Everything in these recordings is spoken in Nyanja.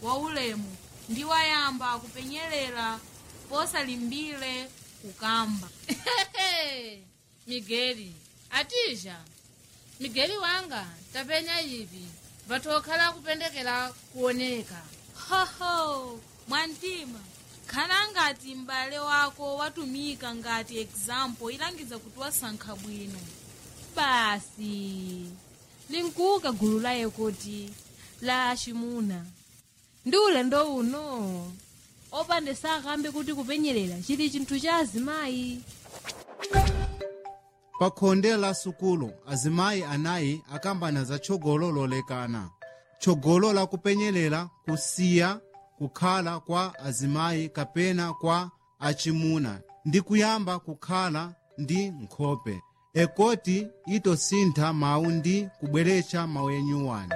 waulemu ndi wayamba kupenyerera posalimbire kukamba migeli atija migeli wanga tapenya ivi vatokhala kupendekera kuoneka hoho mwantima khala ngati m'bale wako watumika ngati example ilangiza kuti wasankha bwino basi linkuka gulu laye kuti la aximuna ndi ulendo uno opande sakambe kuti kupenyerera chili chinthu cha azimayi pa khonde la sukulu azimayi anayi akambana za tchogolo lolekana tchogolo la kupenyerera kusiya kukhala kwa azimayi kapena kwa achimuna ndi kuyamba kukhala ndi nkhope ekoti itosintha mawu ndi kubweretsa mawu enyuwani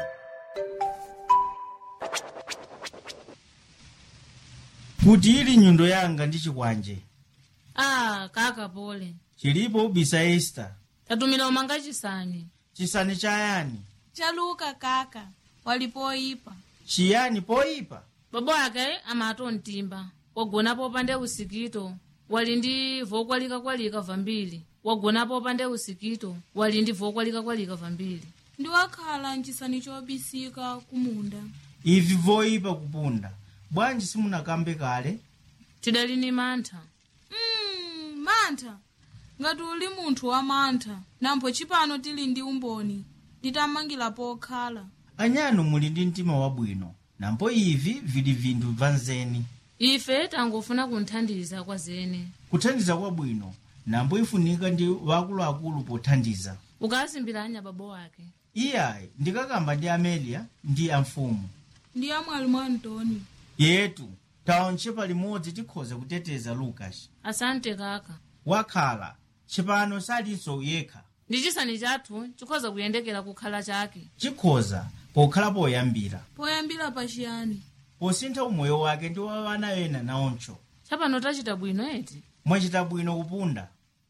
kuti ili nyundo yanga ndi chikwanje ah kaka pole chilipo ubisa esta tatumira umanga chisani chisani chayani chaluka kaka walipoyipa chiyani poyipa babo ake amato mtimba wagonapo pande usikito wali ndi vokwalika-kwalika vambiri wagonapo pande usikito wali ndi vokwalika-kwalika vambiri ndi wakhala mchisani chobisika kumunda ivi voyipa kupunda bwanji simunakambe kale tidali ni mantha mm, mantha ngati uli munthu wa mantha nampho chipano tili ndi umboni nditamangira pokhala anyano muli ndi mtima wabwino nampo ivi vili vinthu vanzeni ife tangofuna kunthandiza kwa zene kuthandiza kwabwino nampo ifunika ndi wakuluakulu pothandiza ukasimbiranya babo wake iyayi ndikakamba ndi amelia ndi amfumu ndi amwali mwa antoni yetu taonche limodzi tikhoza kuteteza lukasi asante kaka wakhala chipano salinso yekha ndi chisani chathu chikhoza kuyendekera kukhala chake chikhoza pokhala poyambira poyambira pachiyani posintha umoyo wake ndi wa wana ena naoncho chapano tachita bwino eti mwachita bwino kupunda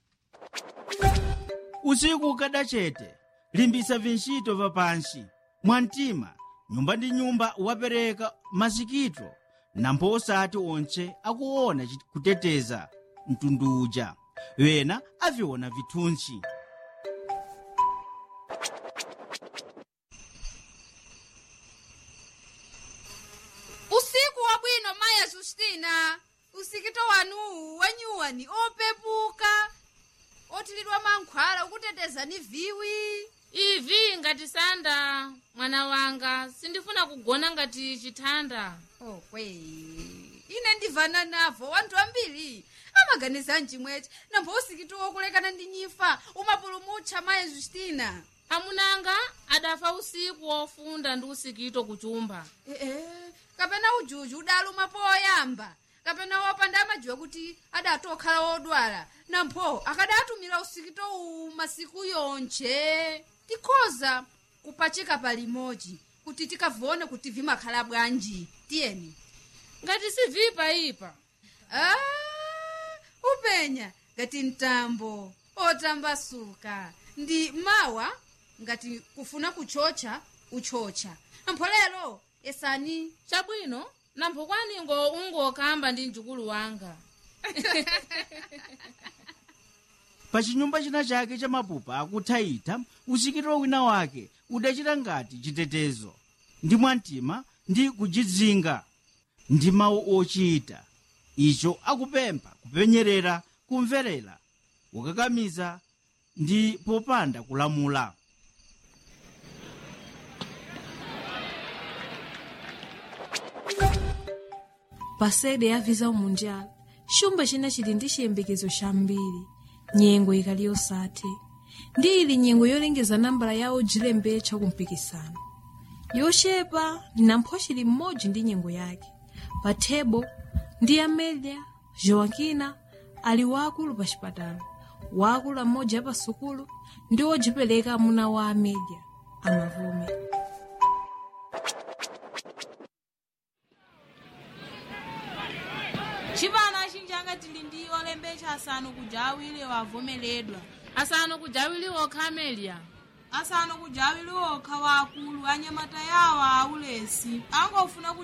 usiku ukada chete limbisa vintchito vapansi mwamtima nyumba ndi nyumba wapereka masikito nampo osati onche akuona chi- kuteteza mtundu uja wena aviona vithuntsi usiku wabwino maya justina usikito wanuwu wenyuwani opepuka otilidwa mankhwala ukuteteza ni viwi ivi ngati sanda mwana wanga sindifuna kugona ngati chithanda okwe ine ndivana navo wanthu ambiri amaganiza mchimweche nambo usikito wokulekana ndi nyifa umapulumutcha maya justina amunanga adafa usiku wofunda ndi usikito kuchumba ee kapena ujuju udaluma poyamba kapena wopanda amajiwa kuti adatokhala wodwala nampho akadatumira usikito uwu masiku yonche tikhoza kupachika palimodzi kuti tikavone kuti vimakhala bwanji tiyeni ngati sivipa ipa ah, upenya ngati mtambo otambasuka ndi mawa ngati kufuna kuchocha uchocha nampho lero esani chabwino nampho kwaningo ungokamba ndi mjukulu wanga pa chinyumba china chake cha mapupa akuthaitha usikito wina wake udachita ngati chitetezo ndi mwamtima ndi kujidzinga ndi mawu ochita icho akupempha kupenyerera kumverera kukakamiza ndi popanda kulamula pasede yaviza umunjala xumba china chili ndi chiyembekezo chambiri nyengo ikali yosathe ndi ili nyengo yolengeza nambala yawo jilembetcha kumpikisano yochepa nampho chili mmodzi ndi nyengo yake pa thebo ndi amelia joaquina ali waakulu pa chipatalo waakulu amodzi apa sukulu ndi wojipereka amuna wa amelia amavume chipano achinjanga tili ndi olembecha asanu kuja awiri wavomeledwa asanu kujawili okha amelia asanu kuja awiri okha waakulu anyamata yawo aulesi angofuna